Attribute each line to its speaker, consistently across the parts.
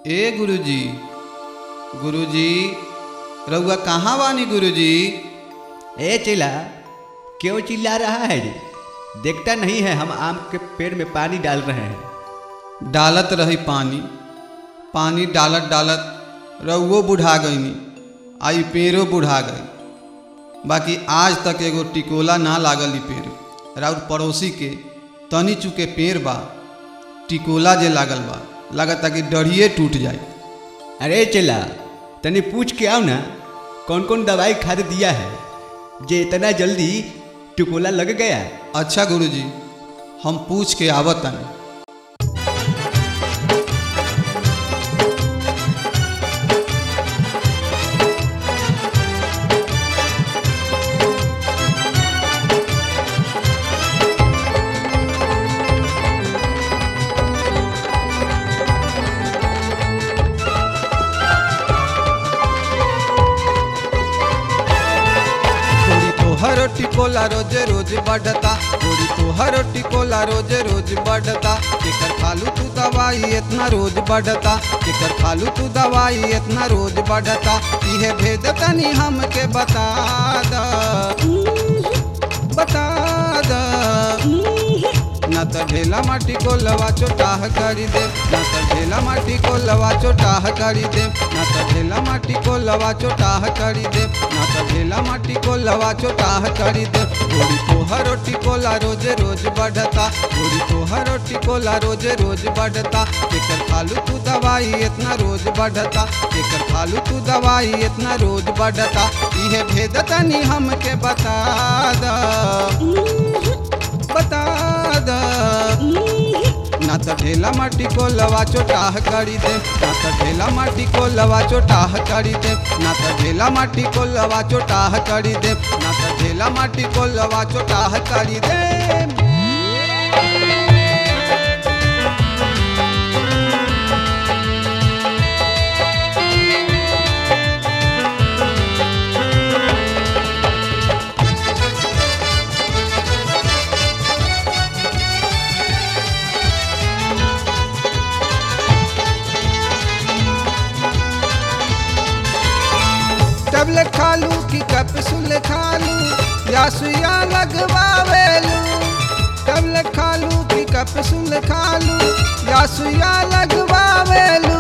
Speaker 1: ए गुरुजी गुरुजी रउआ कहाँ बानी गुरुजी
Speaker 2: ए चिल्ला क्यों चिल्ला रहा है रे देखता नहीं है हम आम के पेड़ में पानी डाल रहे हैं
Speaker 1: डालत रही पानी पानी डालत डालत रउओ बुढ़ा गईनी आई पेड़ो बुढ़ा गई बाकी आज तक एगो टिकोला ना लागल ई पेड़ राउर पड़ोसी के तनी चुके पेड़ बा टिकोला जे लागल बा लागता कि डढ़िए टूट जाए
Speaker 2: अरे चिल्ला तनी पूछ के आओ ना कौन कौन दवाई खाद दिया है जे इतना जल्दी टिकोला लग गया
Speaker 1: अच्छा गुरुजी हम पूछ के आवत तनी गोरी तोहर टिकोला रोज रोज बढ़ता गोरी तोहर टिकोला रोज रोज बढ़ता केकर खालू तू दवाई इतना रोज बढ़ता केकर खालू तू दवाई इतना रोज बढ़ता इहे भेद तनी हमके बता द बता द ना त ढेला माटी को लवा चोटाह करी दे ना त ढेला माटी को लवा चोटाह करी दे ना त ढेला माटी को लवा चोटाह करी दे ना त ढेला माटी को लवा चोटाह करी दे गोरी तोहर टिकोला रोज रोज बढ़ता गोरी तोहर टिकोला रोज रोज बढ़ता एकर खालू तू दवाई इतना रोज बढ़ता एकर खालू तू दवाई इतना रोज बढ़ता इहे भेद तनी हमके बता द बता द ना त ढेला माटी को लवा चोटाह करी दे ना त ढेला माटी को लवा चोटाह करी दे ना त ढेला माटी को लवा चोटाह करी दे ना त ढेला माटी को लवा चोटाह करी दे टेबलेट खालू की कैप्सूल खालू या सुइया लगवावेलू टेबलेट खालू की कैप्सूल खालू या सुइया लगवावेलू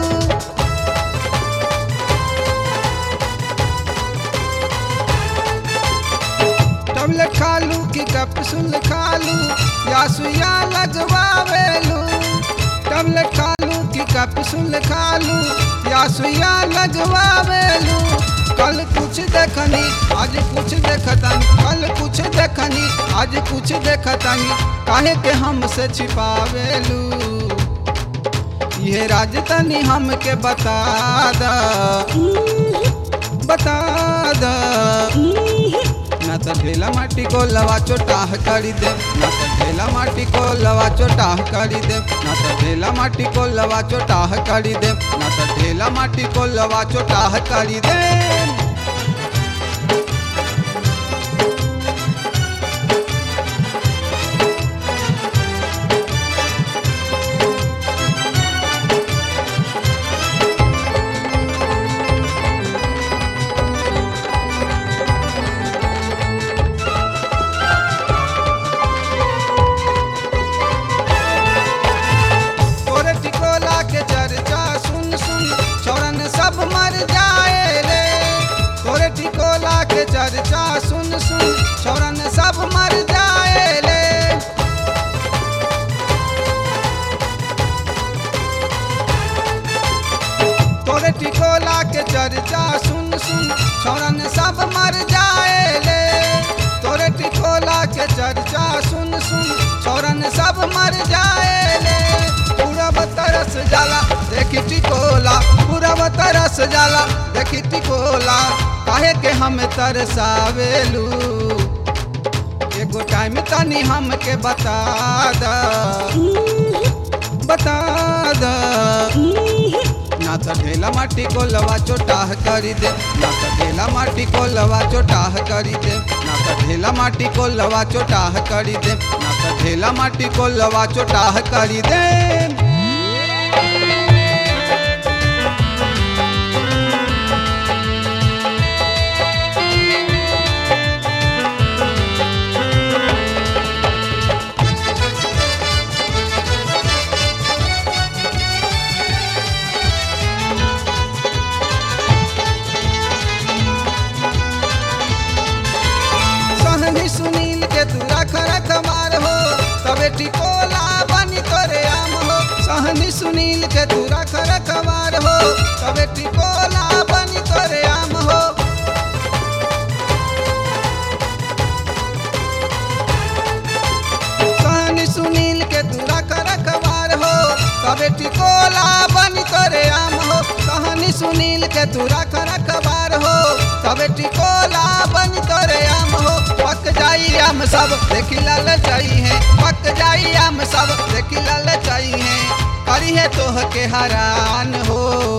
Speaker 1: टेबलेट खालू की कैप्सूल खालू या सुइया लगवावेलू टेबलेट खालू की कैप्सूल खालू या सुइया लगवावेलू कल कुछ देखनी आज कुछ देखतनी कल कुछ देखनी आज कुछ देखतनी काहे के हमसे छिपावेलू ये राज तनी हमके बता द बता द ना त ढेला माटी को लवा चोटाह करी दे ना त ढेला माटी को लवा चोटाह करी दे ना त ढेला माटी को लवा चोटाह करी दे ना त ढेला माटी को लवा चोटाह करी दे तोरे टिकोला के चर्चा सुन सुन छोरन सब मर जाए रे तोरे टिकोला के चर्चा सुन सुन छोरन सब मर जाए रे तोरे टिकोला के चर्चा सुन सुन छोरन सब मर जाए रे तोरे टिकोला के चर्चा सुन सुन छोरन सब मर जाए रे पूरब तरस जाला देखी टिकोला पूरब तरस जाला देखी टिकोला काहे के हम तरसावेलू एगो टाइम तनी हमके बता द बता द ना त ढेला माटी को लवा चोटाह करी दे ना त ढेला माटी को लवा चोटाह करी दे ना त ढेला माटी को लवा चोटाह करी दे ना त ढेला माटी को लवा चोटाह करी दे सुनील के तू रख रखवार हो तबे टिकोला बनी तोरे आम हो सहनी सुनील के तू रख रखवार हो तबे टिकोला बनी तोरे आम हो सहनी सुनील के तू रख रखवार हो तबे टिकोला बनी तोरे आम हो पक जाई आम सब देखी लाल चाही है पक जाई आम सब देखी लाल चाही है करी है तोह के हरान हो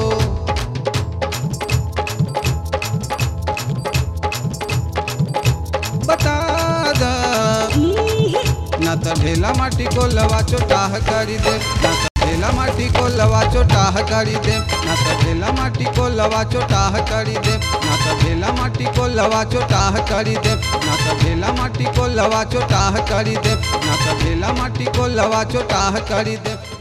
Speaker 1: बता दा ना तो ढेला माटी को लवा चोटाह करी दे ना तो ढेला माटी को लवा चोटाह करी दे ना तो ढेला माटी को लवा चोटाह करी दे ना तो ढेला माटी को लवा चोटाह करी दे ना तो ढेला माटी को लवा चोटाह करी दे ना तो ढेला माटी को लवा चोटाह करी दे